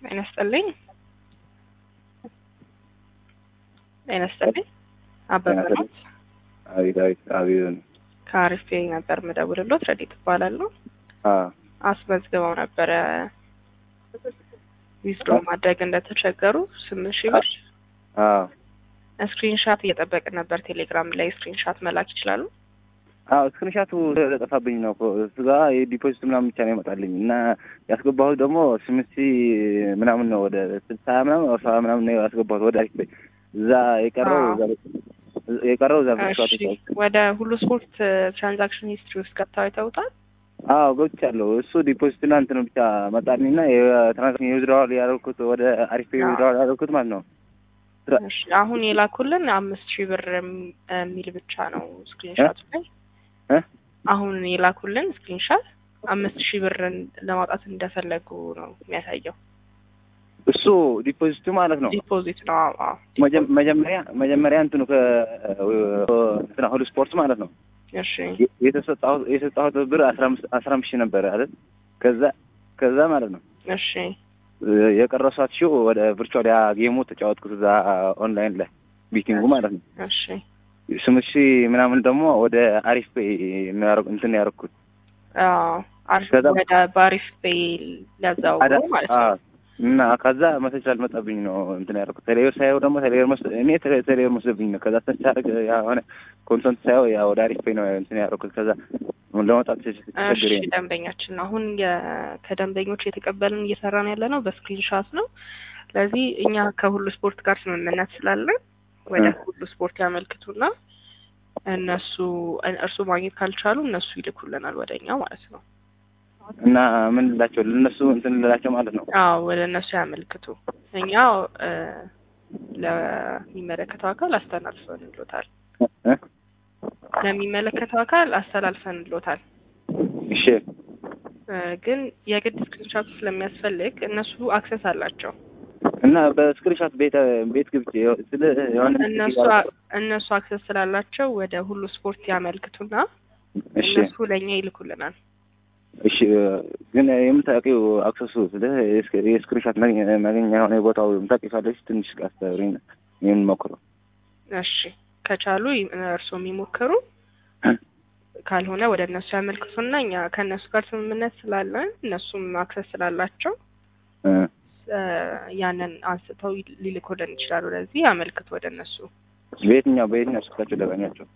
ጤና ይስጥልኝ። ጤና ይስጥልኝ። አበበ ነው። አቤት አቤት አቤት ከአሪፍ ነበር ምደውልሎት ረዲት እባላለሁ። አስመዝግበው ነበረ ዊዝድሮ ማድረግ እንደተቸገሩ ስምንት ሺህ ብር ስክሪንሻት እየጠበቅን ነበር። ቴሌግራም ላይ ስክሪንሻት መላክ ይችላሉ? አዎ ስክሪንሻቱ ስለጠፋብኝ ነው እኮ እሱ ጋ የዲፖዚት ምናምን ብቻ ነው ይመጣልኝ እና ያስገባሁት ደግሞ ስምንት ሺህ ምናምን ነው ወደ ስልሳ ምናምን ወደ ሰባ ምናምን ነው ያስገባሁት ወደ አሪፍ እዛ የቀረው የቀረው እዛ እሺ፣ ወደ ሁሉ ስፖርት ትራንዛክሽን ሂስትሪ ውስጥ ገብተው አይተውታል? አዎ ገብቻለሁ። እሱ ዲፖዚት እና እንትን ብቻ መጣልኝ እና የትራንዛክሽን የዊዝድራዋል ያደረኩት ወደ አሪፍ ዊዝድራዋል ያደረኩት ማለት ነው። እሺ፣ አሁን የላኩልን አምስት ሺህ ብር የሚል ብቻ ነው ስክሪንሻቱ ላይ አሁን የላኩልን ስክሪንሻት አምስት ሺህ ብርን ለማውጣት እንደፈለጉ ነው የሚያሳየው። እሱ ዲፖዚቱ ማለት ነው። ዲፖዚት ነው። አዎ መጀመሪያ መጀመሪያ እንትኑ ከእንትና ሁሉ ስፖርት ማለት ነው። እሺ የተሰጣሁት የሰጣሁት ብር አስራ አምስት አስራ አምስት ሺህ ነበረ አይደል? ከዛ ከዛ ማለት ነው እሺ የቀረሷት ሺው ወደ ቪርቹዋል ያ ጌሙ ተጫወትኩት እዛ ኦንላይን ላይ ቢቲንጉ ማለት ነው። እሺ ስምንት ሺህ ምናምን ደግሞ ወደ አሪፍ ፔይ እንትን ያደረኩት አሪፍ ወደ በአሪፍ ፔይ ሊያዘዋውሩ ማለት ነው። እና ከዛ መሰጅ አልመጣብኝ ነው እንትን ያደረኩት። ቴሌብር ሳየው ደግሞ ቴሌብር መስ እኔ ቴሌብር መስለብኝ ነው። ከዛ ተቻረግ የሆነ ኮንተንት ሳየው ያ ወደ አሪፍ ፔይ ነው እንትን ያደረኩት። ከዛ ለመውጣት እሺ ደንበኛችን አሁን ከደንበኞች የተቀበልን እየሰራን ያለ ነው በስክሪንሻት ነው። ስለዚህ እኛ ከሁሉ ስፖርት ጋር ስምምነት ስላለን ወደ ሁሉ ስፖርት ያመልክቱና እነሱ እርሱ ማግኘት ካልቻሉ እነሱ ይልኩልናል ወደ እኛ ማለት ነው። እና ምን ልላቸው ለእነሱ እንትን ልላቸው ማለት ነው። አዎ ወደ እነሱ ያመልክቱ። እኛ ለሚመለከተው አካል አስተላልፈን እንሎታል። ለሚመለከተው አካል አስተላልፈን እንሎታል። እሺ ግን የግድ ስክሪንሻቱ ስለሚያስፈልግ እነሱ አክሰስ አላቸው እና በስክሪንሻት ቤት ቤት ግብቼ ስለ የሆነ እነሱ እነሱ አክሰስ ስላላቸው ወደ ሁሉ ስፖርት ያመልክቱና እሺ እነሱ ለእኛ ይልኩልናል። እሺ ግን የምታውቂው አክሰሱ ስለ የስክሪንሻት ማግኛ የሆነ የቦታው የምታውቂው ካለች ትንሽ አስተምሪኝ የምንሞክረው። እሺ ከቻሉ እርስዎ የሚሞክሩ ካልሆነ ወደ እነሱ ያመልክቱና እኛ ከእነሱ ጋር ስምምነት ስላለን እነሱም አክሰስ ስላላቸው ያንን አንስተው ሊልኩልን ይችላሉ። ወደዚህ ያመልክቱ ወደ እነሱ። በየትኛው በየትኛው ስልካቸው ላገኛቸው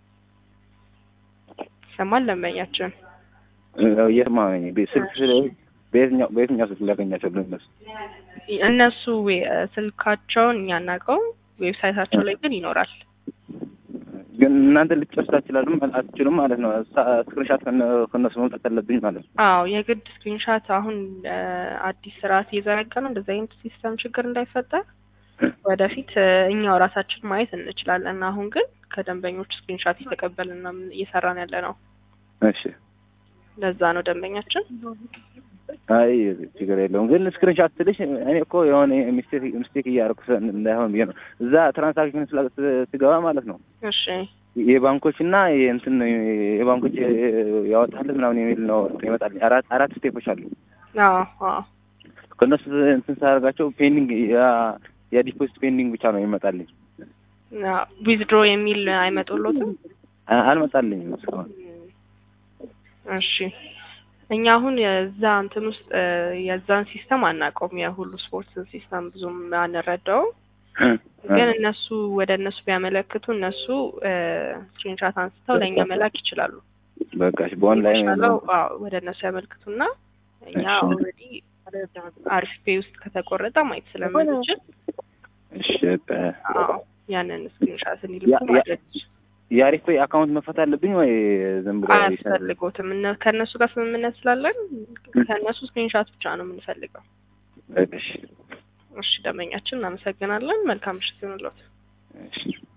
ይሰማል ደንበኛችን እየሰማሁ ነኝ። ስልክ ስለ በየትኛው በየትኛው ስልክ ላገኛቸው ለእነሱ እነሱ ስልካቸውን እኛ እናውቀው ዌብሳይታቸው ላይ ግን ይኖራል። ግን እናንተ ልትጨርሱ አትችላሉም አትችሉም ማለት ነው። ስክሪንሻት ከነሱ መምጣት አለብኝ ማለት ነው። አዎ የግድ ስክሪንሻት አሁን አዲስ ስርዓት እየዘረጋ ነው። እንደዚህ አይነት ሲስተም ችግር እንዳይፈጠር ወደፊት እኛው ራሳችን ማየት እንችላለን። አሁን ግን ከደንበኞች ስክሪንሻት እየተቀበልን ነው እየሰራን ያለ ነው። እሺ ለዛ ነው ደንበኛችን። አይ ችግር የለውም። ግን ስክሪንሻት ስልሽ እኔ እኮ የሆነ ሚስቴክ ሚስቴክ እያደረኩ እንዳይሆን ብዬ ነው። እዛ ትራንሳክሽን ስገባ ማለት ነው እሺ የባንኮች እና የእንትን የባንኮች ያወጣልህ ምናምን የሚል ነው ይመጣልኝ። አራት አራት ስቴፖች አሉ። አዎ አዎ ከእነሱ እንትን ሳደርጋቸው ፔንዲንግ የዲፖዚት ፔንዲንግ ብቻ ነው ይመጣልኝ። ዊዝድሮ የሚል አይመጡሎትም? አልመጣልኝም እስካሁን። እሺ እኛ አሁን የዛ እንትን ውስጥ የዛን ሲስተም አናውቀውም። የሁሉ ስፖርት ሲስተም ብዙም አንረዳውም። ግን እነሱ ወደ እነሱ ቢያመለክቱ እነሱ ስክሪንሻት አንስተው ለእኛ መላክ ይችላሉ። በቃ በኦንላይን የተሻለው ወደ እነሱ ያመልክቱና እኛ ኦልሬዲ አሪፍ ፔይ ውስጥ ከተቆረጠ ማየት ስለምንችል እሺ ያንን ስክሪንሻት እንዲልኩ ማድረግ የአሪፍ ፔይ አካውንት መፈት አለብኝ ወይ ዝም ብሎ አያስፈልጎትም። ከእነሱ ጋር ስምምነት ስላለን ከእነሱ ስክሪንሻት ብቻ ነው የምንፈልገው። እሺ እሺ ደንበኛችን እናመሰግናለን። መልካም ምሽት ይሁንልዎት። እሺ